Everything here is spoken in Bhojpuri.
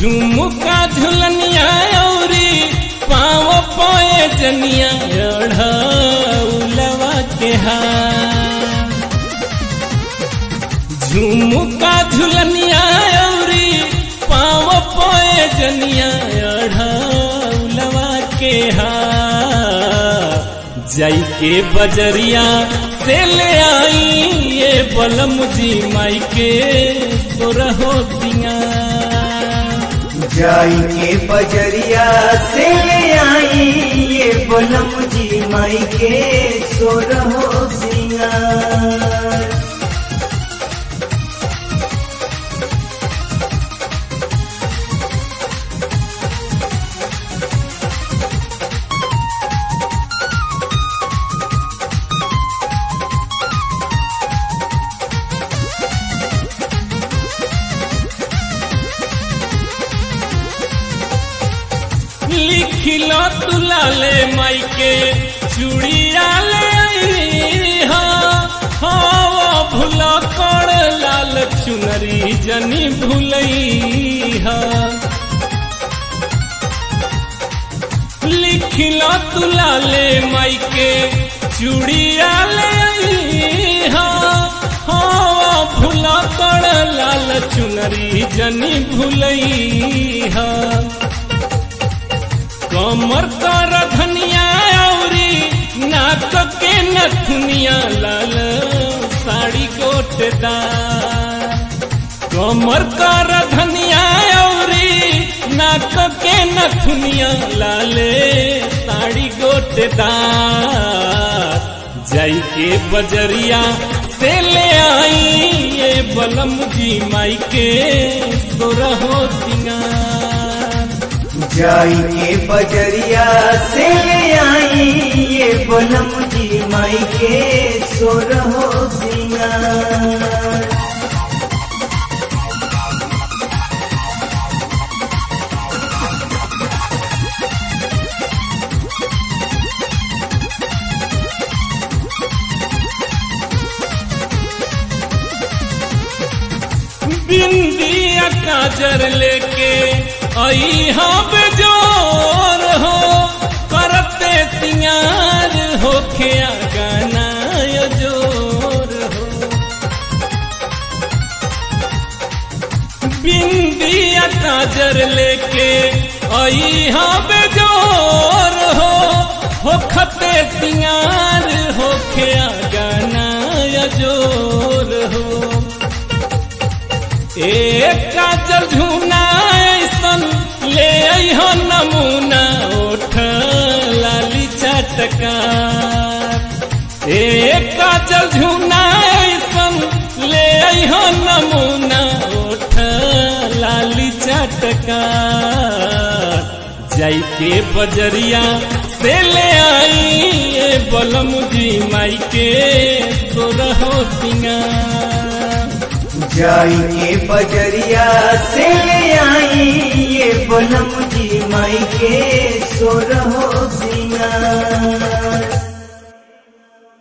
झुमुका झुलनिया औरी पाँव पोए जनिया उलवा के हार झुमुका झुलनिया औरी पाँव पोए जनिया उलवा के हार जाई के बजरिया से ले आई ये बलम जी माई के सोरहो दिया जाई के बजरिया से ले आई ये बलम जी माई के सोरहो सिंगार लिखिलो तुलाले माई के चूड़िया ले आई हा हाँ भूला कर लाल चुनरी जनी भूलई हा लिखिलो तुलाले माई के चूड़िया ले आई हा हाँ भूला कर लाल चुनरी जनी भूलई हा कमर कर धनिया औरी नाक के नथुनिया लाल साड़ी गोटदार कमर कर धनिया औरी नाक के नथुनिया लाले साड़ी गोटदार जाई के बजरिया से ले आई ये बलम जी माई के सोरहो सिंगार जाई के बजरिया से ले आई ये बलम जी माई के सोरहो सिंगार बिंदिया काजर लेके आई हाँ बेजोर हो करते सिंगार हो खिया गाना जोर हो बिंदिया काजर लेके आई हाँ बेजोर हो हो खते सिंगार हो खिया गाना जोर हो एक काजल झूना ऐसन ले हो नमूना ओठ लाली चटकार एक काजल झूना ऐसन ले हो नमूना ओठ लाली चटकार जाई के बजरिया से ले आई ये बलम जी माई के सोरहो सिंगार जाई के बजरिया से ले आई ये बलम जी माई के सोरहो सिंगार